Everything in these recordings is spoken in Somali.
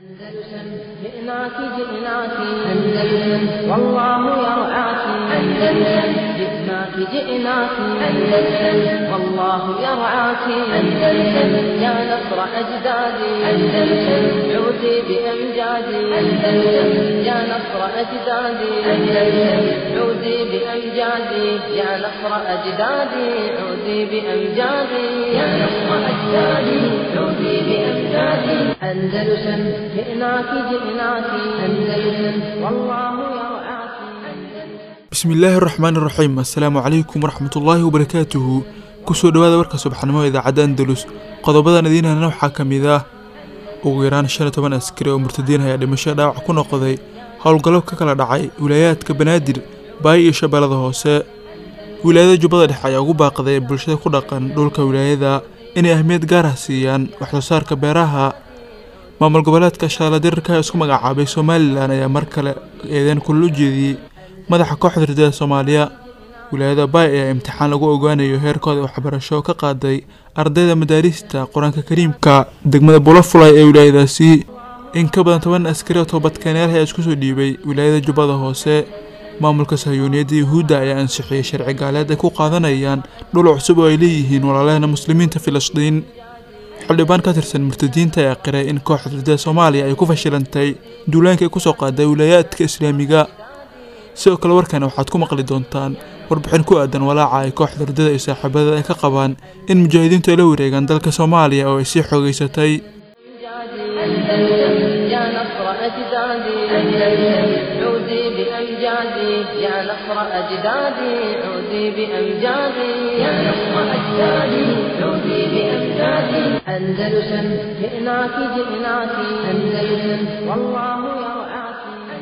أندلسن جئناك جئناك أندلسن والله يرعاك أندلسن جئناك جئناك أندلسن والله يرعاك أندلسن يا نصر أجدادي أندلسن عودي بأمجادي أندلسن يا نصر أجدادي أندلسن عودي بأمجادي يا نصر أجدادي عودي بأمجادي يا نصر أجدادي عودي بأمجادي أندلسن جئناك جئناك أندلسن والله يرعاك bismillaahi araxmaan iraxiim assalaamu calaykum waraxmatullaahi wabarakaatuhu kusoo dhowaada warka subaxnimo idaacadda andalus qodobadan idiinhana waxaa ka mid ah ugu yaraan shan iyo toban askari oo murtadiin ayaa dhimasho dhaawac ku noqday howlgallo ka kala dhacay wilaayaadka banaadir baay iyo shabeellada hoose wilaayada jubbada dhexe ayaa ugu baaqday bulshada ku dhaqan dhulka wilaayada inay ahmiyad gaar ah siiyaan waxsoo saarka beeraha maamul goboleedka shaaladirarka ee isku magacaabay somalilan ayaa mar kale eedeyn kulal u jeediyey madaxa kooxda ridada soomaaliya wilaayada baay ayaa imtixaan lagu ogaanayo heerkooda waxbarasho ka qaaday ardayda madaarista qur-aanka kariimka degmada bulafulay ee wilaayadaasi in ka badan toban askari oo toobadkeenyaal ayaa isku soo dhiibay wilaayada jubbada hoose maamulka sahyuuniyadda yuhuudda ayaa ansixiyey sharci gaaleed ay ku qaadanayaan dhul cusub oo ay leeyihiin walaalahena muslimiinta filistiin xildhibaan ka tirsan murtadiinta ayaa qiray in kooxda ridada soomaaliya ay ku fashilantay duulaanka ay kusoo qaaday wilaayaadka islaamiga sidoo kale warkana waxaad ku maqli doontaan warbixin ku aadan walaaca ay kooxda ridada iyo saaxiibada ay ka qabaan in mujaahidiintu ay la wareegaan dalka soomaaliya oo ay sii xoogeysatay أندلسن يا نصر أجدادي أندلسن عودي بأمجادي يا نصر أجدادي عودي بأمجادي يا نصر أجدادي عودي بأمجادي أندلسن جئناك جئناك أندلسن والله يرعاك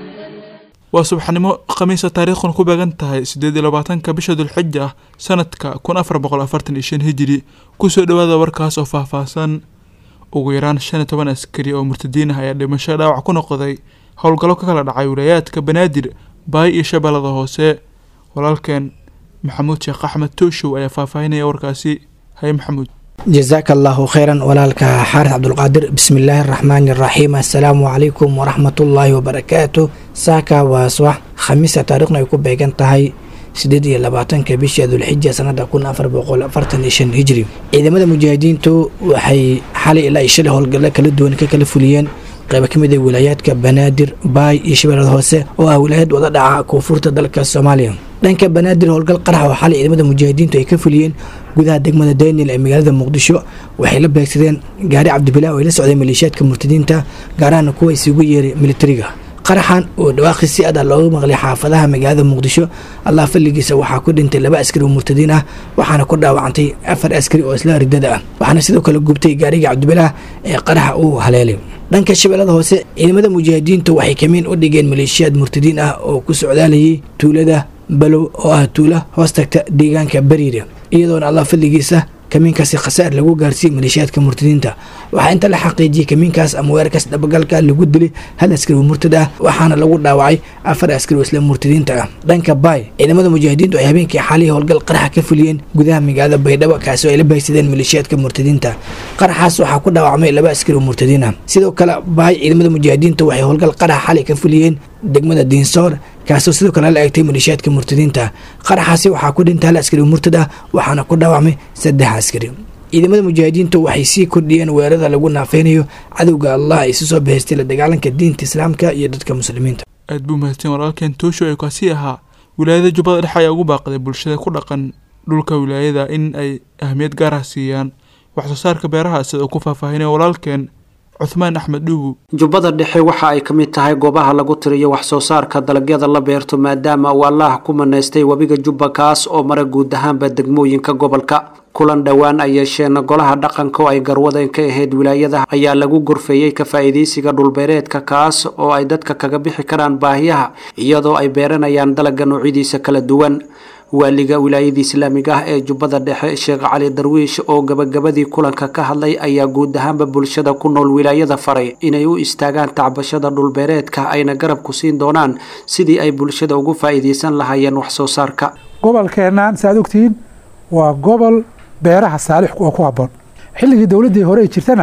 waa subaxnimo khamiisa taariikhuna ku beegan tahay siddeed iyo labaatanka bisha dulxija ah sanadka kun afar boqol afartan iyo shan hijiri kusoo dhowaada warkaas oo faahfaahsan ugu yaraan shan iyo toban askari oo murtadiin ah ayaa dhimasho dhaawac ku noqday howlgallo ka kala dhacay wilaayaadka banaadir baay iyo shabeellada hoose walaalkeen maxamuud sheekh axmed tooshow ayaa faahfaahinaya warkaasi haye maxamuud jasaaka allahu kheyran walaalka xaaris cabdulqaadir bismillaahi araxmaani araxiim assalaamu calaykum waraxmatullaahi wabarakaatu saaka waa subax khamiisa taariikhna ay ku beegan tahay sideed iyo labaatanka bisha dulxija sanada kun afar boqol afartan iyo shan hijri ciidamada mujaahidiintu waxay xalay ilaa iyo shalay howlgallo kala duwan ka kala fuliyeen qaybo ka mid a wilaayaadka banaadir baay iyo shabeellada hoose oo ah wilaayad wada dhaca koonfurta dalka soomaaliya dhanka banaadir howlgal qarax oo xalay ciidamada mujaahidiintu ay ka fuliyeen gudaha degmada daniel ee magaalada muqdisho waxay la beegsadeen gaari cabdibilaa oo ay la socday maleeshiyaadka murtadiinta gaarahana kuwa isugu yeeray militariga qaraxan oo dhawaaqi si adah looga maqlay xaafadaha magaalada muqdisho allah falligiisa waxaa ku dhintay laba askari oo murtadiin ah waxaana ku dhaawacantay afar askari oo isla ridada ah waxaana sidoo kale gubtay gaariga cabdibilaah ee qaraxa uu haleelay dhanka shabeellada hoose ciidamada mujaahidiintu waxay kamiin u dhigeen maleeshiyaad murtadiin ah oo ku socdaalayay tuulada balow oo ah tuula hoos tagta deegaanka bariira iyadoona allah fadligiisa kamiinkaasi khasaar lagu gaarsiiyey maleeshiyaadka murtadiinta waxaa inta la xaqiijiyey kamiinkaas ama weerarkaas dhabagalka lagu dilay hal askari oo murtad ah waxaana lagu dhaawacay afar askari oo isla murtadiinta ah dhanka baay ciidamada mujaahidiintu ay habeenkii xaalihii howlgal qaraxa ka fuliyeen gudaha magaalada baydhabo kaasi oo ay la baagsadeen maleeshiyaadka murtadiinta qaraxaas waxaa ku dhaawacmay laba askari oo murtadiin ah sidoo kale baay ciidamada mujaahidiinta waxay howlgal qaraxa xalay ka fuliyeen degmada diinsoor kaasoo sidoo kale la eegtay maleeshiyaadka murtadiinta qaraxaasi waxaa ku dhintay hal askari oo murtad ah waxaana ku dhaawacmay saddex askari ciidamada mujaahidiintu waxay sii kordhiyeen weerarada lagu naafeynayo cadowga allah ay isu soo bahaystay la dagaalanka diinta islaamka iyo dadka muslimiinta aad buu mahadsan walaalkeen toosho ee kaasi ahaa wilaayada jubbada dhexe ayaa ugu baaqday bulshada ku dhaqan dhulka wilaayada in ay ahmiyad gaar ah siiyaan waxsoo saarka beeraha sida uu ku faahfaahinaya walaalkeen cuthmaan axmed dhuubu jubbada dhexe waxa ay ka mid tahay goobaha lagu tiriyo wax soo saarka dalagyada la beerto maadaama uu allaah ku manaystay webiga jubba kaas oo mara guud ahaanba degmooyinka gobolka kulan dhowaan ay yeesheen golaha dhaqanka oo ay garwadeen ka ahayd wilaayada ayaa lagu gorfeeyey ka faa'iidaysiga dhulbeereedka kaas oo ay dadka kaga bixi karaan baahiyaha iyadoo ay beeranayaan dalagga noocyadiisa kala duwan waaliga wilaayada islaamiga ah ee jubbada dhexe sheekh cali darwiish oo gabagabadii kulanka ka hadlay ayaa guud ahaanba bulshada ku nool wilaayada faray inay u istaagaan tacbashada dhulbeereedka ayna garab ku siin doonaan sidii ay bulshada ugu faa'iidaysan lahaayeen wax soo saarka gobolkeennan saaad ogtihiin waa gobol beeraha saalix oo ku habboon xilligii dowladdii hore ay jirtana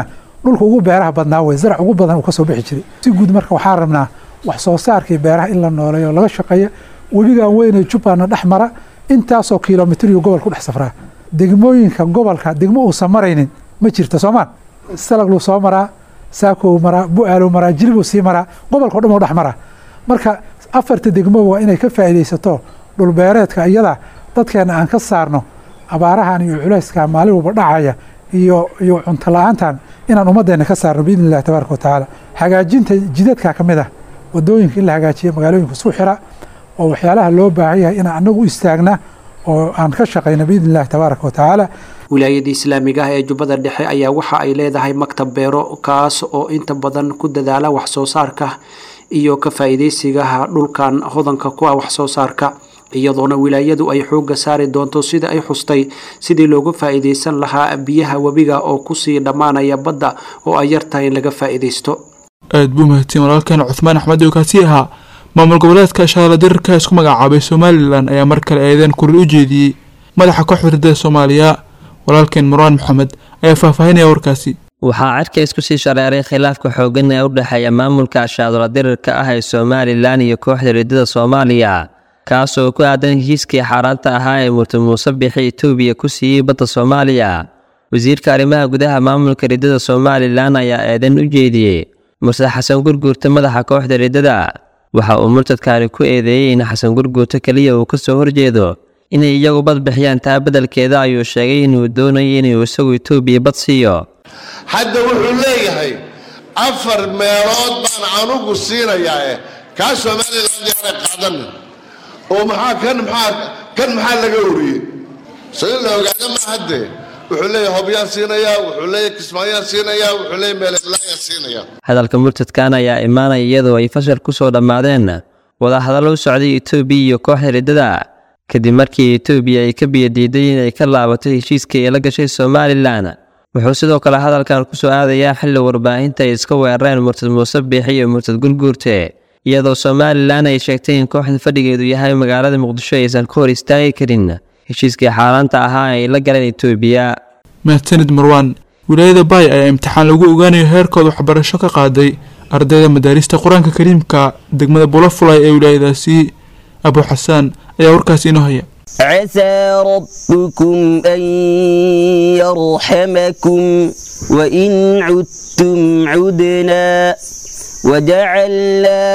dhulka ugu beeraha badnaa wey zarac ugu badan uu ka soo bixi jiray si guud marka waxaan rabnaa wax soo saarkii beeraha in la nooleeyo laga shaqeeya webigan weynee jubbaana dhex mara intaasoo kilomitiriyo gobol ku dhex safraa degmooyinka gobolka degmo uusan maraynin ma jirto soomaan salagluu soo maraa saakow maraa bu-aaluu maraa jilibuu sii maraa gobolkao dhan u dhex maraa marka afarta degmo waa inay ka faa'iidaysato dhulbeereedka iyada dadkeena aan ka saarno abaarahan iyo culayska maalin walba dhacaya iyo iyo cunto la-aantan inaan ummaddeena ka saarno biidni illahi tabaaraka wa tacaala hagaajinta jidadka ka mid ah wadooyinka in la hagaajiya magaalooyinka isku xira oo waxyaalaha loo baahan yahay inaan anagu istaagna oo aan ka shaqayno biidni illahi tabaaraka wa tacaala wilaayada islaamiga ah ee jubbada dhexe ayaa waxa ay leedahay maktab beero kaas oo inta badan ku dadaala wax soo saarka iyo ka faa'iidaysigaha dhulkan hodanka ku ah wax soo saarka iyadoona wilaayadu ay xoogga saari doonto sida ay xustay sidii looga faa'iidaysan lahaa biyaha webiga oo kusii dhammaanaya badda oo ay yartahay in laga faa'iidaysto aad buu mahadsan walaalkeen cuthmaan axmed oo kaasi ahaa maamul goboleedka shaala dirirka isku magacaabay somalilan ayaa mar kale eedeen kurir u jeediyey madaxa kooxda ridada soomaaliya walaalkeen marwaan maxamed ayaa faahfaahinaya warkaasi waxaa cirka isku sii shareeray khilaafka xooggan ee u dhexeeya maamulka shaadula dirirka ah ee somalilan iyo kooxda ridada soomaaliya kaasoo ku aadan heshiiskii xaaraanta ahaa ee murti muuse bixi etoobiya ku siiyey badda soomaaliya wasiirka arrimaha gudaha maamulka ridada somalilan ayaa eedan u jeediyey murtad xasan gurguurta madaxa kooxda ridada waxa uu murtadkaani ku eedeeyey in xasan gurguurta keliya uu ka soo horjeedo inay iyagu bad bixiyaan taa beddelkeeda ayuu sheegay inuu doonayay inuu isagu etoobiya bad siiyo hadda wuxuu leeyahay afar meelood baan anugu siinayaa kaa somalilan yaana qaadan oo maxaa kan maxaa kan maxaa laga wariyey so in la ogaada ma hadde wuxuu leeyahay hobyaan siinayaa wuxuu leeyahay kismaayaan siinayaa wuxuu leeyahay meelelaayaan siinayaa hadalka murtadkan ayaa imaanaya iyadoo ay fashal ku soo dhammaadeen wadahadallo u socday etoobiya iyo kooxda riddada kadib markii etoobiya ay ka biyadiiday inay ka laabato heshiiskii ay la gashay somalilan wuxuu sidoo kale hadalkan ku soo aadayaa xilli warbaahinta ay iska weerareen murtad muuse biixi iyo murtad gurguurte iyadoo somalilan ay sheegtay in kooxda fadhigeedu yahay magaalada muqdisho aysan ka hor istaagi karin heshiiskii xaaraanta ahaa ay la galeen etoobiya mahadsanid marwaan wilaayada baay ayaa imtixaan lagu ogaanayo heerkooda waxbarasho ka qaaday ardayda madaarista qur-aanka kariimka degmada bulafulay ee wilaayadaasi abu xasaan ayaa warkaasi inoo haya عسى ربكم أن يرحمكم وإن عدتم عدنا وجعلنا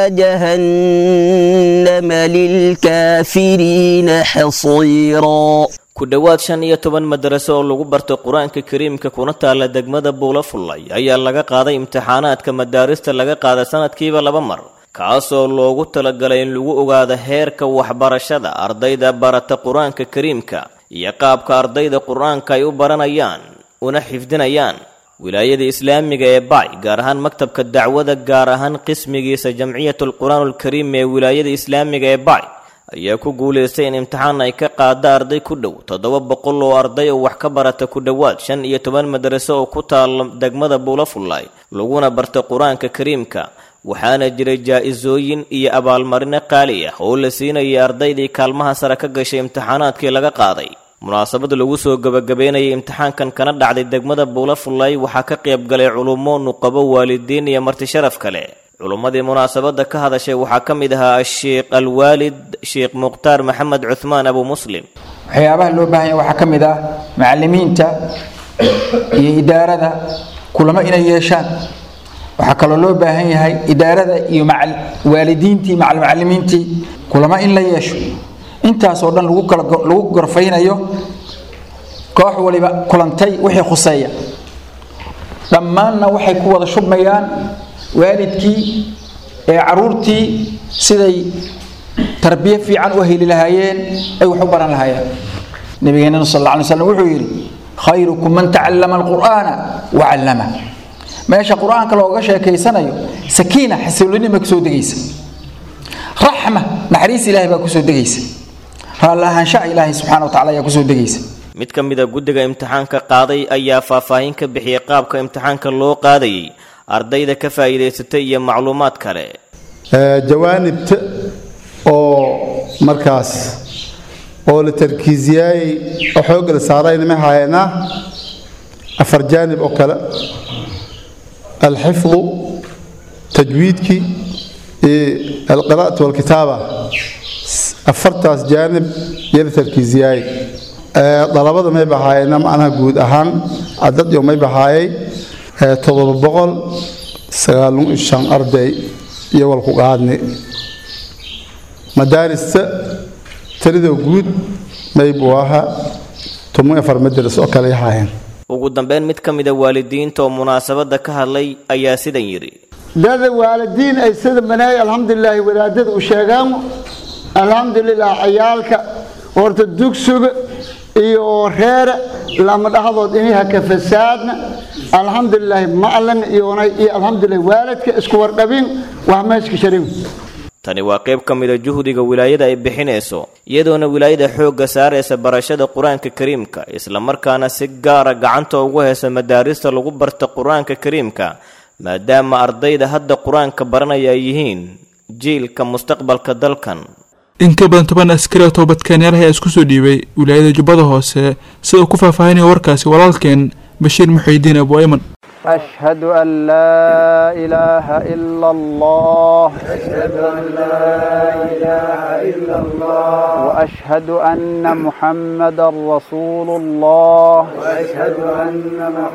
جهنم للكافرين حصيرا ku dhowaad shan iyo toban madaraso oo lagu barto qur-aanka kariimka kuna taalla degmada buula fullay ayaa laga qaaday imtixaanaadka madaarista laga qaada sanadkiiba laba mar kaasoo loogu talagalay in lagu ogaado heerka waxbarashada ardayda barata qur-aanka kariimka iyo qaabka ardayda qur-aanka ay u baranayaan una xifdinayaan wilaayada islaamiga ee bac gaar ahaan maktabka dacwada gaar ahaan qismigiisa jamciyatul qur-aanulkariim ee wilaayada islaamiga ee bac ayaa ku guulaystay in imtixaan ay ka qaada arday ku dhow toddoba boqol oo arday oo wax ka barata ku dhowaad shan iyo toban madaraso oo ku taala degmada buulafullay laguna barta qur-aanka kariimka waxaana jiray jaa-isooyin iyo abaalmarino qaali ah oo la siinayay ardaydii kaalmaha sare ka gashay imtixaanaadkii laga qaaday munaasabad lagu soo gebagabeynayay imtixaankan kana dhacday degmada buulafullay waxaa ka qayb galay culummo nuqabo waalidiin iyo marti sharaf kale culummadii munaasabadda ka hadashay waxaa ka mid ahaa sheekh alwaalid sheekh mukhtaar maxamed cuhmaan abu muslim waxyaabaha loo baahan yahay waxaa ka mid ah macallimiinta iyo idaarada kulamo inay yeeshaan waxaa kaloo loo baahan yahay idaarada iyo waalidiintii macalimiintii kulamo in la yeesho intaasoo dhan lagu kala lagu gorfaynayo koox waliba kulantay wixii khuseeya dhammaanna waxay ku wada shubmayaan waalidkii ee caruurtii siday tarbiye fiican u heli lahaayeen ay wax u baran lahaayeen nabigeenna sal alla alay slam wuxuu yidhi khayrukum man tacallama alqur'aana wa callama meesha qur-aanka looga sheekaysanayo sakiina xasilooni baa kusoo degaysa raxma naxariis ilaahay baa kusoo degaysa raallahaanshaha ilaahay subxana wa tacala ayaa kusoo degaysa mid ka mida guddiga imtixaanka qaaday ayaa faahfaahin ka bixiyey qaabka imtixaanka loo qaadayay ardayda ka faa'iidaysatay iyo macluumaad kale jawaanibta oo markaas oo la tarkiisiyaayey oo xoogga la saarayna ma hayanaa afar jaanib oo kale alxifdu tajwiidkii iyo alqiraa'atu walkitaaba afartaas jaanib yala tarkiisiyaay dalabada may bahaayeenna macnaha guud ahaan cadad iyo may bahaayay todoba boqol sagaalun iyo shan arday iyo walku qaadni madaarista tiradoo guud may buu ahaa toban afar madaras oo kale ahaayeen ugu dambeyn mid ka mida waalidiinta oo munaasabadda ka hadlay ayaa sidan yidhi dada waalidiin ay sida banaay alxamdulilaahi wadaadada u sheegaan alxamdulilah cayaalka horta dugsuga iyo reere lama dhaxdood iniha ka fasaadna alxamdulilaahi macalin iyonay iyo alxamdulilah waalidka isku wardhabin wax meeshka sharin tani waa qayb ka mida juhdiga wilaayada ay bixinayso iyadoona wilaayada xoogga saaraysa barashada qur-aanka kariimka islamarkaana si gaara gacanta ugu haysa madaarista lagu barta qur-aanka kariimka maadaama ardayda hadda qur-aanka baranaya ay yihiin jiilka mustaqbalka dalkan in ka badan toban askari oo toobadkeenyaal ayaa isku soo dhiibay wilaayada jubbada hoose sida uu ku faahfaahinaya warkaasi walaalkeen bashiir muxiidiin abu ayman أشهد أن لا إله إلا الله أشهد أن لا إله إلا الله وأشهد أن محمدا رسول الله وأشهد أن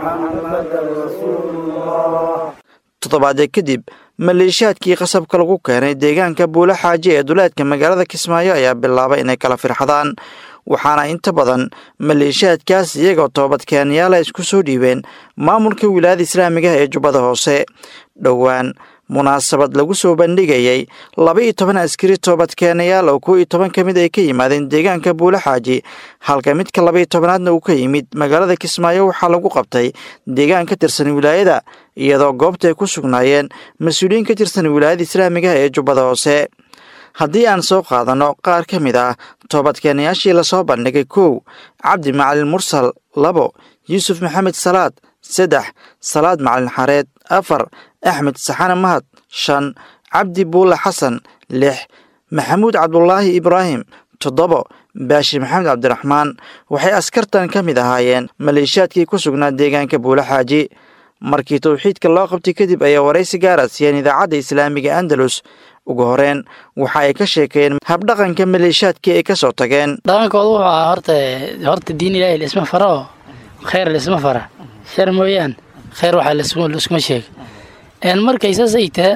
محمدا رسول الله toddobaadee kadib maleeshiyaadkii qasabka lagu keenay deegaanka buulo xaaji ee duleedka magaalada kismaayo ayaa bilaabay inay kala firxadaan waxaana inta badan maleeshiyaadkaas iyagoo toobadkeenyaala isku soo dhiibeen maamulka wilaayada islaamiga ee jubbada hoose dhowaan munaasabad lagu soo bandhigayay laba iyo toban askari toobadkeenayaal oo kow iyo toban ka mid ay ka yimaadeen deegaanka buulo xaaji halka midka laba iyo tobanaadna uu ka yimid magaalada kismaayo waxaa lagu qabtay deegaan ka tirsan wilaayada iyadoo goobta ay ku sugnaayeen mas-uuliyiin ka tirsan wilaayada islaamiga ee jubbada hoose haddii aan soo qaadanno qaar ka mid ah toobadkeenayaashii lasoo bandhigay kow cabdi macalin mursal labo yuusuf maxamed salaad saddex salaad macalin xareed afar axmed saxane mahad shan cabdi buulle xasan lix maxamuud cabdulaahi ibraahim toddobo baashi maxamed cabdiraxmaan waxay askartan ka mid ahaayeen maleeshiyaadkii ku sugnaa deegaanka buulo xaaji markii towxiidka loo qabtay kadib ayaa waraysi gaara siiyeen idaacadda islaamiga andalus ugu horeen waxa ay ka sheekeen habdhaqanka maleeshiyaadkii ay ka soo tageen dhaqankooda wuxuu ahaa horta horta diin ilaahi laisma fara oo kheyr laisma fara shar mooyaan kheyr waxaa laiskuma sheega markay saas ay taha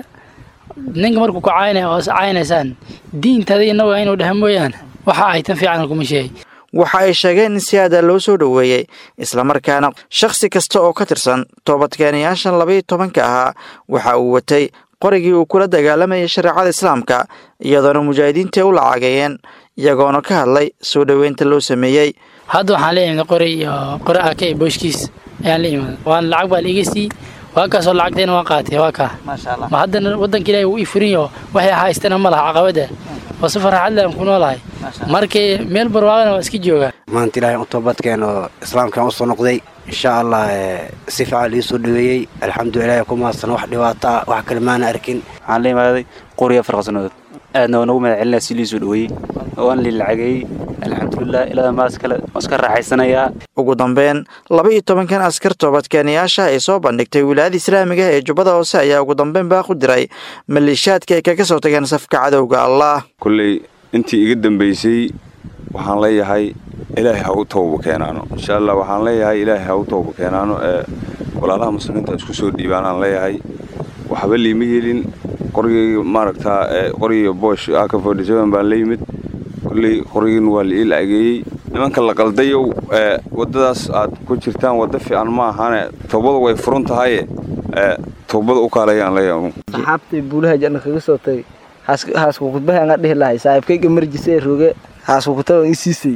ninka markuu ku caynaya oo caynaysaan diintaada inagu inuu dhaha mooyaan waxa ay tan fiican kuma sheegay waxa ay sheegeen in si aada loo soo dhoweeyey islamarkaana shakhsi kasta oo ka tirsan toobadkeenayaashan labaiyo tobanka ahaa waxa uu watay qorigii uu kula dagaalamayay shareecada islaamka iyadoona mujaahidiinta u lacagayeen iyagoona ka hadlay soo dhoweynta loo sameeyey hadda waxaan la imid qori iyo qori aka iyo booshkiis ayaan la imid waan lacag baa laiga sii waa kaasoo lacagteena waan qaatay waa kaa ma haddana waddanka ilaahi wuu ii furinyo waxay haystana ma laha caqabada oo si farxad leh aan ku noolahay markii meel barwaaqana waa iska joogaa maanta ilaahay u toobadkeen oo islaamkan usoo noqday insha allah si fiican lii soo dhaweeyey alxamdulilah ku mahadsan wax dhibaato ah wax kale maana arkin waxaan la imaaday qoriya farqasanadood aadna waa nagu mahad celinaa si lii soo dhaweeyey waan lii lacageeyey alxamdulilah ilaa maas kale waan iska raaxaysanayaa ugu dambeyn laba iyo tobankan askar toobadkeenayaasha ay soo bandhigtay wilaayada islaamiga ee jubbada hoose ayaa ugu dambeyn baaq u diray maleeshiyaadka ay kaga soo tageen safka cadowga allah kolley intii iga dambaysay waxaan leeyahay ilaahay ha u tooba keenaano insha allah waxaan leeyahay ilaahay ha u tooba keenaano ee walaalaha muslimiinta isku soo dhiibaanaan leeyahay waxba liima helin qorigayga maaragtaa qoriga boosh aka forty seven baan la yimid kolley qorigiin waa la ii lacageeyey nimanka la qaldayow ee waddadaas aad ku jirtaan wadda fiican ma ahane toobadu way furun tahaye ee toobada u kaalayaan leeyahay saxaabtay buulaha janna kaga soo tagay haasku kudbaha anga dhihi lahay saaxiibkayga marjisa ee roge haasku kutaba ii siisay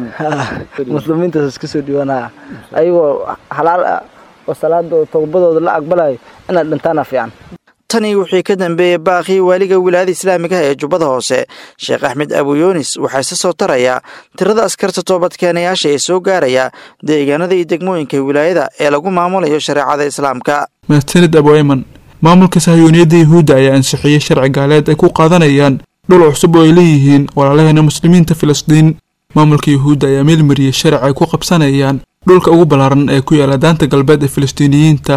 muslimiintaas iska soo dhiwanaa ayagoo halaal ah oo salaada toobadooda la aqbalayo inaad dhintaana fiican tanii wixii ka dambeeyey baaqii waaliga wilaayada islaamiga ee jubbada hoose sheekh axmed abuyunis waxaa isa soo tarayaa tirada askarta toobadkeenayaasha ee soo gaaraya deegaanada iyo degmooyinka wilaayada ee lagu maamulayo shareecada islaamka mahadsanid abuayman maamulka sahyooniyadda yuhuudda ayaa ansixiyey sharci gaaleed ay ku qaadanayaan dhul cusub oo ay leeyihiin walaalaheena muslimiinta filistiin maamulka yuhuudda ayaa meelmariyey sharci ay ku qabsanayaan dhulka ugu ballaaran ee ku yaala daanta galbeed ee filistiiniyiinta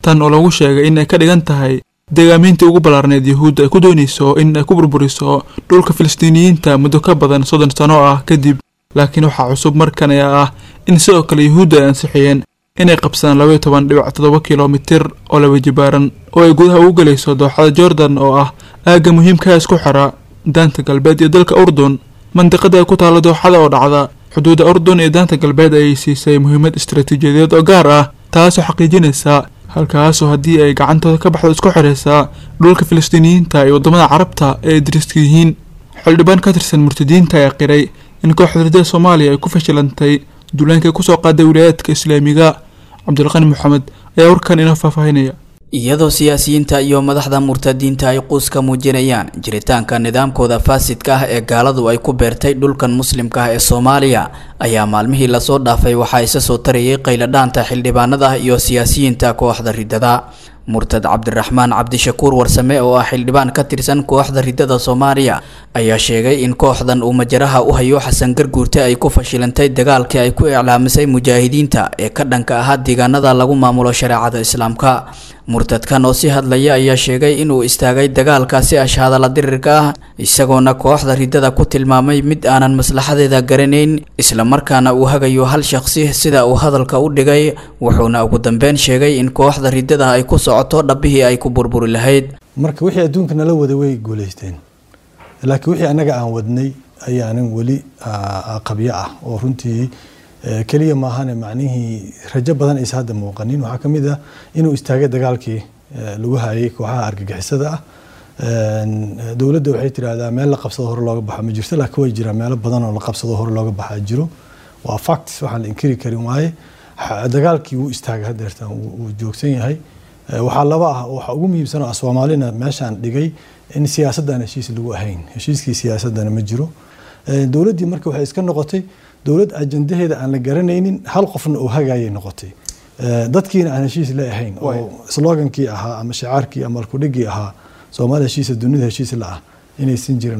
tan oo lagu sheegay in ay ka dhigan tahay deegaamintii ugu ballaarneed yuhuudda ay ku doonayso in ay ku burburiso dhulka filistiiniyiinta muddo ka badan soddon sano ah kadib laakiin waxaa cusub markan ayaa ah in sidoo kale yuhuudda ay ansixiyeen inay qabsadaan labaiyo toban dhibic toddoba kilomitir oo laba jibaaran oo ay gudaha ugu gelayso dooxada jordan oo ah aagga muhiimkaha isku xira daanta galbeed iyo dalka urdun mandiqada ay ku taalla dooxada oo dhacda xuduudda urdun iyo daanta galbeed ayay siisay muhiimad istaraatiijiyadeed oo gaar ah taasoo xaqiijinaysa halkaasoo haddii ay gacantooda ka baxdo isku xiraysa dhulka filistiiniyiinta iyo waddamada carabta ee dariska yihiin xildhibaan ka tirsan murtadiinta ayaa qiray in kooxda ridada soomaaliya ay ku fashilantay duulaankay kusoo qaaday wilaayaadka islaamiga cabdulqani maxamed ayaa warkan inoo faahfaahinaya iyadoo siyaasiyiinta iyo madaxda murtadiinta ay quus ka muujinayaan jiritaanka nidaamkooda faasidka ah ee gaaladu ay ku beertay dhulkan muslimka ah ee soomaaliya ayaa maalmihii lasoo dhaafay waxaa isa soo tarayay qayladhaanta xildhibaanada iyo siyaasiyiinta kooxda ridada murtad cabdiraxmaan cabdishakuur warsame oo ah xildhibaan ka tirsan kooxda ridada soomaaliya ayaa sheegay in kooxdan uu majaraha u hayo xasan garguurte ay ku fashilantay dagaalkii ay ku iclaamisay mujaahidiinta ee ka dhanka ahaa deegaanada lagu maamulo shareecada islaamka murtadkan oo si hadlaya ayaa sheegay inuu istaagay dagaalkaasi ashhadala dirirka ah isagoona kooxda ridada ku tilmaamay mid aanan maslaxadeeda garanayn islamarkaana uu hagayo hal shaqsi sida uu hadalka u dhigay wuxuuna ugu dambeyn sheegay in kooxda ridada ay ku socoto dhabbihii ay ku burburi lahayd marka wixii adduunka nala wada way guulaysteen laakiin wixii annaga aan wadnay ayaanan weli qabyo ah oo runtii keliya maahane macnihii rajo badan aysa hadda muuqanin waxaa ka mid ah inuu istaagay dagaalkii lagu hayay kooxaha argagixisada ah dowladda waxay tidhaahdaa meel la qabsado hore looga baxa ma jirto laakiin way jiraan meelo badan oo la qabsado hore looga baxaa jiro waa facts waxaan la inkiri karin waaye dagaalkii wuu istaagay hadeertan wuu joogsan yahay waxaa laba ah waxa ugu muhiimsan oo soomaalina meeshaan dhigay in siyaasaddan heshiis lagu ahayn heshiiskii siyaasaddana ma jiro dowladdii marka waxay iska noqotay dowlad ajandaheeda aan la garanaynin hal qofna oo hagaayay noqotay dadkiina aan heshiis la ahayn oo slogankii ahaa ama shicaarkii ama alkudhigii ahaa soomaaliya heshiisa dunida heshiis la ah inaysan jirin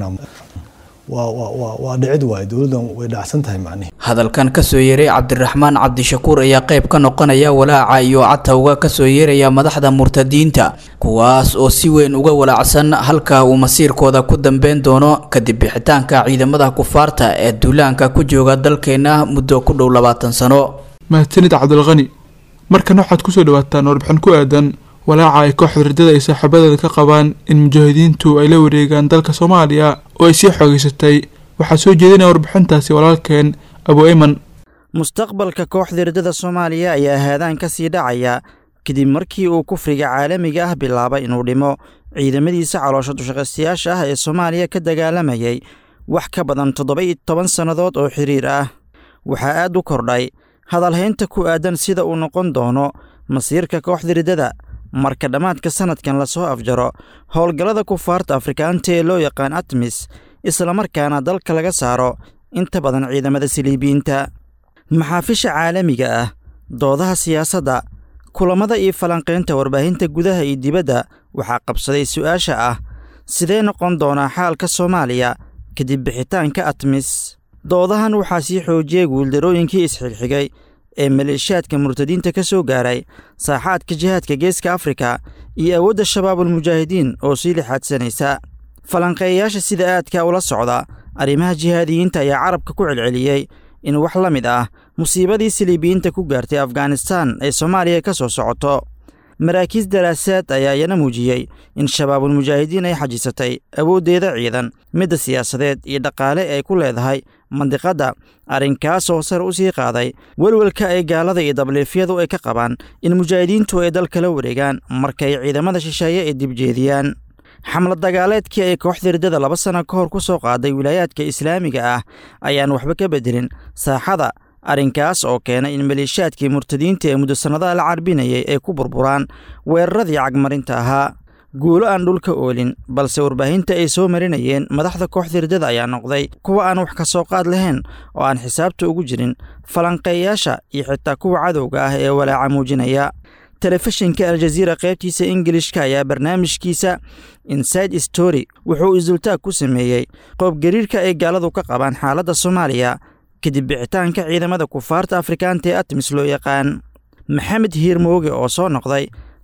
waa dhicid waaye dowladdan way dhacsan tahay macnihi hadalkan kasoo yeeray cabdiraxmaan cabdishakuur ayaa qayb ka noqonaya walaaca iyo catawga kasoo yeeraya madaxda murtadiinta kuwaas oo si weyn uga walaacsan halka uu masiirkooda ku dambeyn doono kadib bixitaanka ciidamada kufaarta ee duulaanka ku jooga dalkeena muddo ku dhow labaatan sano mahadsanid cabdilqani markan waxaad kusoo dhawaataan warbixin ku aadan walaaca ay kooxda ridada ay saaxiibadeeda ka qabaan in mujaahidiintu ay la wareegaan dalka soomaaliya oo ay sii xoogeysatay waxaa soo jeedinaya warbixintaasi walaalkeen abu ayman mustaqbalka kooxda ridada soomaaliya ayaa haadaan ka sii dhacaya kadib markii uu kufriga caalamiga ah bilaabay inuu dhimo ciidamadiisa caloosha dushaqaystayaasha ah ee soomaaliya ka dagaalamayay wax ka badan toddoba-iyo toban sannadood oo xiriir ah waxaa aad u kordhay hadalhaynta ku aadan sida uu noqon doono masiirka kooxda ridada marka dhammaadka sannadkan lasoo afjaro howlgallada kufaarta afrikaanta ee loo yaqaan atmis islamarkaana dalka laga saaro inta badan ciidamada siliibiyiinta maxaafisha caalamiga ah doodaha siyaasadda kulammada iyo falanqaynta warbaahinta gudaha iyo dibadda waxaa qabsaday su'aasha ah sidee noqon doonaa xaalka soomaaliya kadib bixitaanka atmis doodahan waxaa sii xoojiyey guuldarooyinkii isxigxigay ee maleeshiyaadka murtadiinta ka soo gaaray saaxaadka jihaadka geeska afrika iyo awoodda shabaabulmujaahidiin oo sii lixaadsanaysa falanqeeyayaasha sida aadka ula socda arrimaha jihaadiyiinta ayaa carabka ku celceliyey in wax la mid ah musiibadii siliibiyiinta ku gaartay afghanistaan ay soomaaliya ka soo socoto maraakiis daraasaad ayaa iyana muujiyey in shabaabulmujaahidiin ay xajisatay awooddeeda ciidan midda siyaasadeed iyo dhaqaale ay ku leedahay mandiqadda arrinkaasoo sar u sii qaaday welwelka ay gaalada iyo dabliifyadu ay ka qabaan in mujaahidiintu ay dal kala wareegaan markay ciidamada shisheeye ay dibjeediyaan xamlad dagaaleedkii ay kooxda riddada laba sanno ka hor ku soo qaaday wilaayaadka islaamiga ah ayaan waxba ka bedelin saaxada arrinkaas oo keenay in maleeshiyaadkii murtadiinta ee muddo sannadaha la carbinayay ay ku burburaan weeraradii cagmarinta ahaa guulo aan dhulka oolin balse warbaahinta ay soo marinayeen madaxda kooxda riddada ayaa noqday kuwa aan wax ka soo qaad lahayn oo aan xisaabta ugu jirin falanqeeyaasha iyo xitaa kuwa cadowga ah ee walaaca muujinaya telefishinka aljaziira qaybtiisa ingilishka ayaa barnaamijkiisa inside story wuxuu isdultaag ku sameeyey qoobgariirka ay gaaladu ka qabaan xaaladda soomaaliya kadib bixitaanka ciidamada kufaarta afrikaanta ee atmis loo yaqaan maxamed hiirmooge oo soo noqday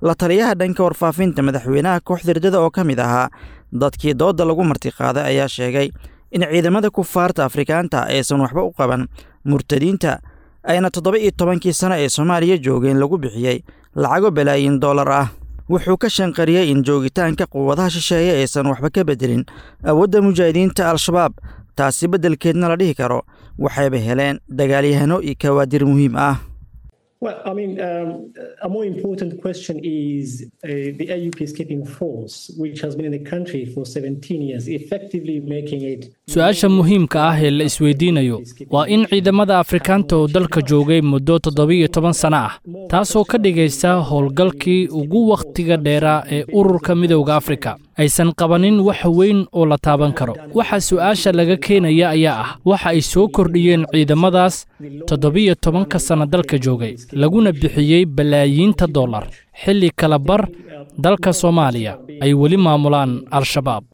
la taliyaha dhanka warfaafinta madaxweynaha kooxda riddada oo ka mid ahaa dadkii doodda lagu martiqaaday ayaa sheegay in ciidamada kufaarta afrikaanta aysan waxba u qaban murtadiinta ayna toddoba iyo tobankii sano ee soomaaliya joogeen lagu bixiyey lacago balaayin dollar ah wuxuu ka shanqariyey in joogitaanka quwadaha shisheeye aysan waxba ka beddelin awoodda mujaahidiinta al-shabaab taasi beddelkeedna la dhihi karo waxayba heleen dagaalyahano iyo kawaadir muhiim ah Well, I mean, um, a more important question is uh, the AU peacekeeping force, which has been in the country for 17 years, effectively making it. su-aasha muhiimka ah ee la isweydiinayo waa in ciidamada afrikaanta oo dalka joogay muddo toddobiyo toban sano ah taasoo ka dhigaysa howlgalkii ugu wakhtiga dheeraa ee ururka midowda afrika aysan qabanin wax weyn oo la taaban karo waxa su-aasha laga keenaya ayaa ah waxa ay soo kordhiyeen ciidamadaas toddobiyo tobanka sanno dalka joogay laguna bixiyey balaayiinta dollar xilli kala bar dalka soomaaliya ay weli maamulaan al-shabaab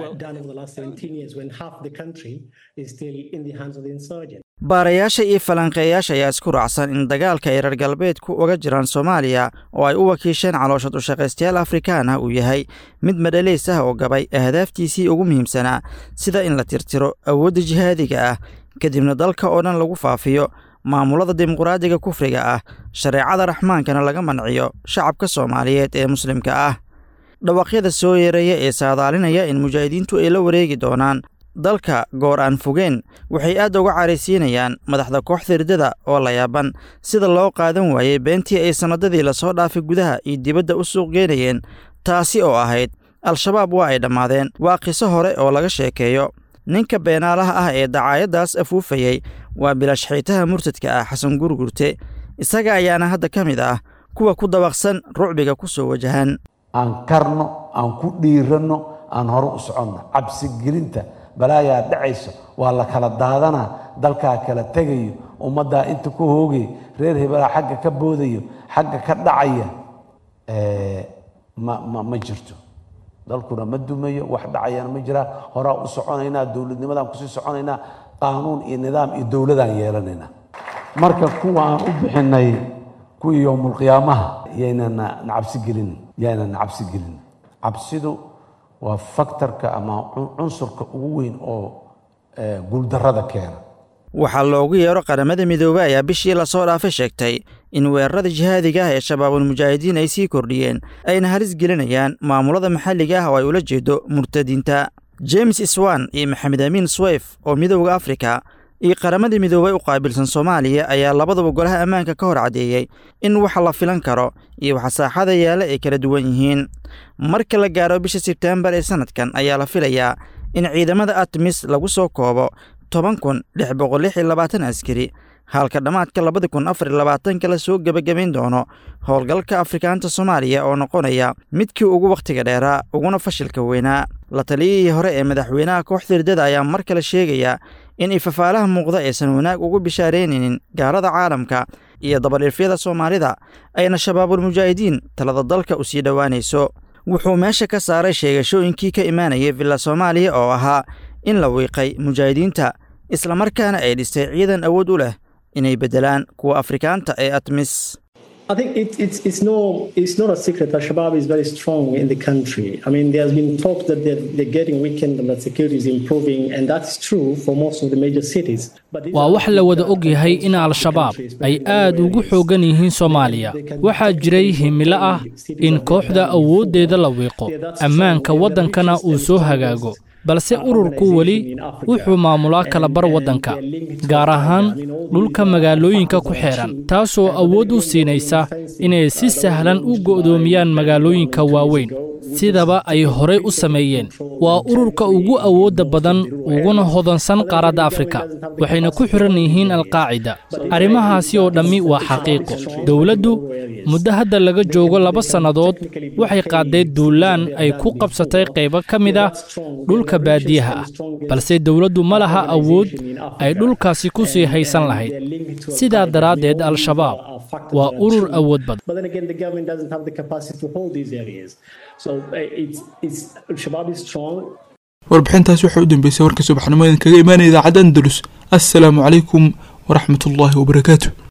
baarayaasha iyo falanqeeyaasha ayaa isku raacsan in dagaalka ay reer galbeedku uga jiraan soomaaliya oo ay u wakiisheen calooshad u shaqaystayaal afrikaan ah uu yahay mid madhalays ah oo gabay ahdaaftiisii ugu muhiimsanaa sida in la tirtiro awoodda jihaadiga ah kadibna dalka oo dhan lagu faafiyo maamulada dimuqraadiga kufriga ah shareecada raxmaankana laga manciyo shacabka soomaaliyeed ee muslimka ah dhawaaqyada soo yeeraya ee saadaalinaya in mujaahidiintu ay la wareegi doonaan dalka goor aan fogeen waxay aad uga caraysiinayaan madaxda kooxda riddada oo la yaaban sida loo qaadan waayey beentii ay sannadadii lasoo dhaafay gudaha iyo dibadda u suuq geynayeen taasi oo ahayd al-shabaab waa ay dhammaadeen waa qiso hore oo laga sheekeeyo ninka beenaalaha ah ee dacaayaddaas afuufayey waa bilashxiitaha murtadka ah xasan gurgurte isaga ayaana hadda ka mid ah kuwa ku dabaqsan rucbiga ku soo wajahan aan karno aan ku dhiiranno aan hore u soconno cabsigelinta balaayaa dhacayso waa la kala daadanaa dalkaa kala tegayo ummaddaa inta ku hoogay reer hebelaa xagga ka boodayo xagga ka dhacaya ma ma ma jirto dalkuna ma dumayo wax dhacayana ma jiraan horaa u soconaynaa dowladnimadaan kusii soconaynaa qaanuun iyo nidaam iyo dowladaan yeelanaynaa marka kuwa aan u bixinay kuwii yowmulqiyaamaha yaynana nacabsi gelin yaynana nacabsi gelin cabsidu waa faktorka ama cunsurka ugu weyn oo guuldarrada keena waxaa loogu yeero qaramada midoobey ayaa bishii lasoo dhaafay sheegtay in weerarada jihaadiga ah ee shabaabul mujaahidiin ay sii kordhiyeen ayna halis gelinayaan maamulada maxalliga ah oo ay ula jeedo murtadiinta james swan iyo maxamed amiin sweyf oo midowda afrika iyo qaramada midoobey u qaabilsan soomaaliya ayaa labadaba golaha ammaanka ka hor caddeeyey in waxa la filan karo iyo waxa saaxada yaalla ay kala duwan yihiin marka la gaaro bisha sebteembar ee sannadkan ayaa la filayaa in ciidamada atmis lagu soo koobo toban kun lix boqol lix iyo labaatan askari halka dhammaadka labada kun afar iyo labaatanka la soo gebagabayn doono howlgalka afrikaanta soomaaliya oo noqonaya midkii ugu wakhtiga dheeraa uguna fashilka weynaa la taliyihii hore ee madaxweynaha kooxda riddada ayaa mar kale sheegaya in ifafaalaha muuqda aysan wanaag ugu bishaaraynaynin gaalada caalamka iyo dabadhiifyada soomaalida ayna shabaabul mujaahidiin talada dalka u sii dhowaanayso wuxuu meesha ka saaray sheegashooyinkii ka imaanayay villa soomaaliya oo ahaa in la wiiqay mujaahidiinta islamarkaana ay dhistay ciidan awood u leh inay beddelaan kuwa afrikaanta ee atmis I think it, it's, it's, no, it's not a secret that Shabab is very strong in the country. I mean, there's been talk that they're, they're getting weakened and that security is improving, and that's true for most of the major cities. waa wax la wada og yahay in al-shabaab ay aad ugu xooggan yihiin soomaaliya waxaa jiray himilo ah in kooxda awooddeeda la wiiqo ammaanka waddankana uu soo hagaago balse ururku weli wuxuu maamulaa kalabar waddanka gaar ahaan dhulka magaalooyinka ku xeedhan taasoo awood u siinaysa inay si sahlan u go'doomiyaan magaalooyinka waaweyn sidaba ay horay u sameeyeen waa ururka ugu awoodda badan uguna hodansan qaaradda afrika waxayna ku xidhan yihiin alqaacida arrimahaasi oo dhammi waa xaqiiqo dowladdu muddo hadda laga joogo laba sannadood waxay qaadday duulaan ay ku qabsatay qaybo ka mid ah dhulka baadiyaha ah balse dowladdu ma laha awood ay dhulkaasi ku sii haysan lahayd sidaa daraaddeed al-shabaab waa urur awood badan But then again, the government doesn't have the capacity to hold these areas. So uh, it's, it's, Shabab is strong. warbixintaas waxay u dambeysay warka subaxnimo idinkaga imaanaya idaacadda andalus assalaamu calaykum waraxmatullaahi wabarakaatu